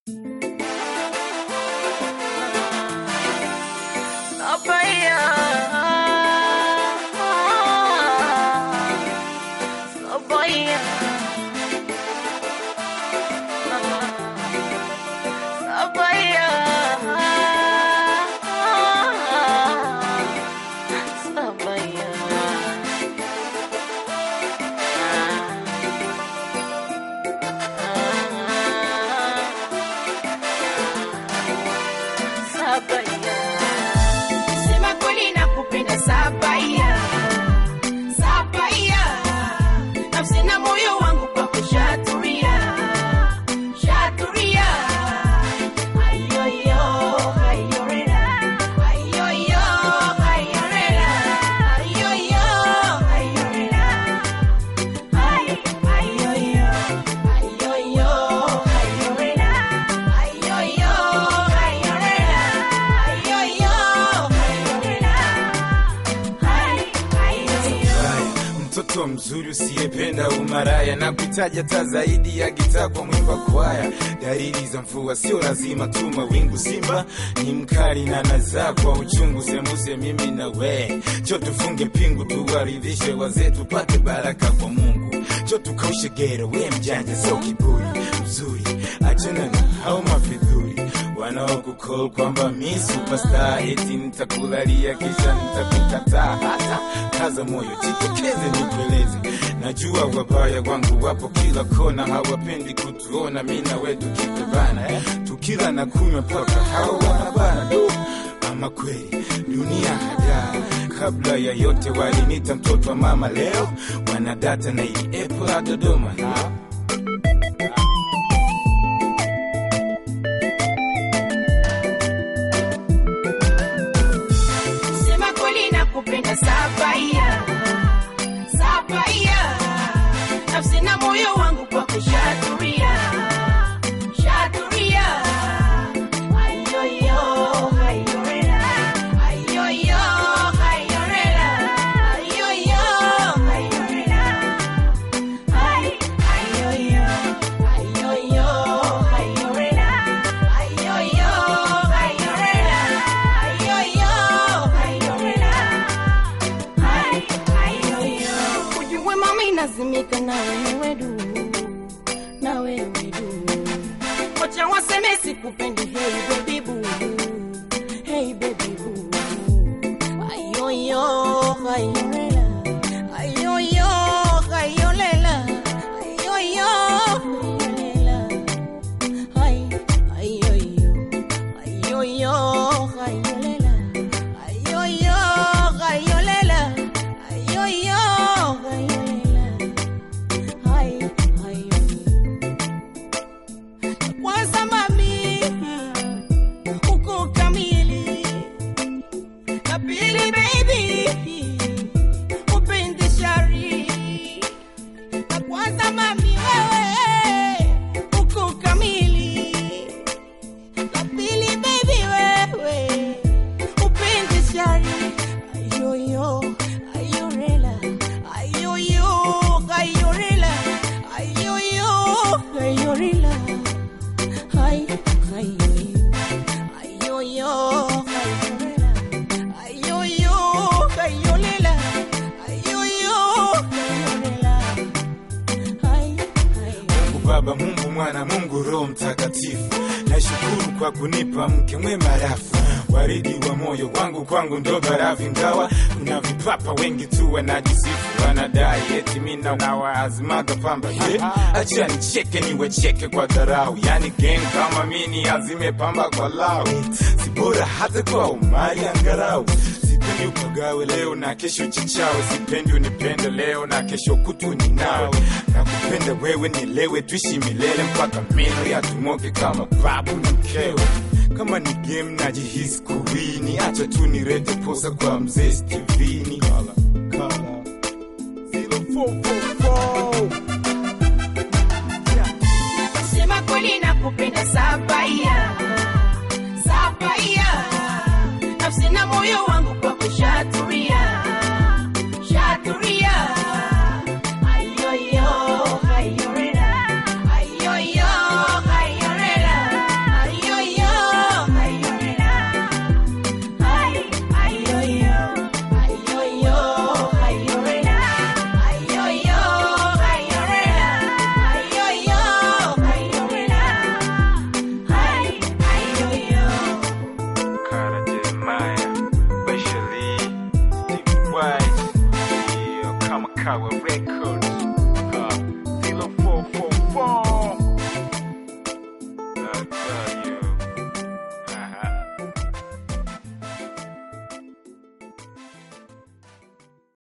Sema kweli nakupenda Sabaya, Sabaya, nafsi na moyo wangu kwako shaturia, shaturia. Ayoyo, ayorera, ayoyo, ayorera, ayoyo, ayorera. Ay, ayoyo, ayoyo, ayorera, ayoyo, ayorera, ayoyo, ayorera. Ay, ayoyo. Haya, mtoto mzuri usiyependa umaraya na kuitaja hata zaidi ya gitaa kwa mwimba kwaya. Dalili za mvua sio lazima tu mawingu, simba ni mkali na nazaa kwa uchungu, sembuse mimi na we, cho tufunge pingu, tuwaridhishe wazee, tupate baraka kwa Mungu, cho tukaushe gero, we mjanja sio kiburi, mzuri achana na hao mafidhuri wanaokukol kwamba mi superstar eti nitakulalia kisha nitakukataa. Hata kaza moyo, jitokeze nikueleze, najua wabaya wangu wapo kila kona, hawapendi kutuona mi na we tukipebana eh? tukila na kunywa mpaka hao wanabana du ama kweli dunia hadaa kabla ya yote walinita mtoto wa mama leo wanadata na ili epo la dodoma ha? Sema kweli nakupenda Sabaya, Sabaya, nafsi na moyo wangu kwako shaturia, shaturia. Ayoyo, ayorera, ayoyo, ayorera, ayoyo, ayorera. Ay, ayoyo, ayoyo, ayorera, ayoyo, ayorera, ayoyo, ayorera. Ay, ayoyo. Ujue mami nazimika na wewe du, na wewe du. Wacha waseme sikupendi, hey baby boo, hey baby boo. Ayoyo, ayorera, ayoyo, ayorera, ayoyo, ayorera. Ay, ayoyo, ayoyo, ayorera, ayoyo, ayorera, ayoyo, ayorera. Ay, ayoyo. Kwanza mami, uko kamili. Na pili baby, upendi shari. Na kwanza mami wewe, uko kamili. La pili baby wewe, upendi shari. Ayoyo, ayorela, ayoyo, ayorela, ayoyo, ayorela. Ay, ayoyo, ayoyo, ayorela, ayoyo, ayorela, ayoyo, ayorela. Ay, ayoyo. Mungu Baba, Mungu Mwana, Mungu Roho Mtakatifu, nashukuru kwa kunipa mke mwema rafu waridi wa moyo wangu, kwangu ndo barafu. Ingawa kuna vipapa wengi tu wanajisifu, wanadai eti mina nawaazimaga pamba. Ye, acha nicheke niwecheke kwa dharau, yani gang kama mini azime pamba kwa lau, si bora hata kwa umari angarau sipendi upagawe leo na kesho chichawe, sipendi unipende leo na kesho kutu ni nawe, na kupenda wewe nielewe, tuishi milele mpaka meno yatumoke kama babu na mkewe. Kama ni game najihisi kuwini, acha tu nirete posa kwa mzee Stevini. Kala, kala. 0444. Sema kweli nakupenda Sabaya, Sabaya, nafsi na moyo wangu kwako shaturia,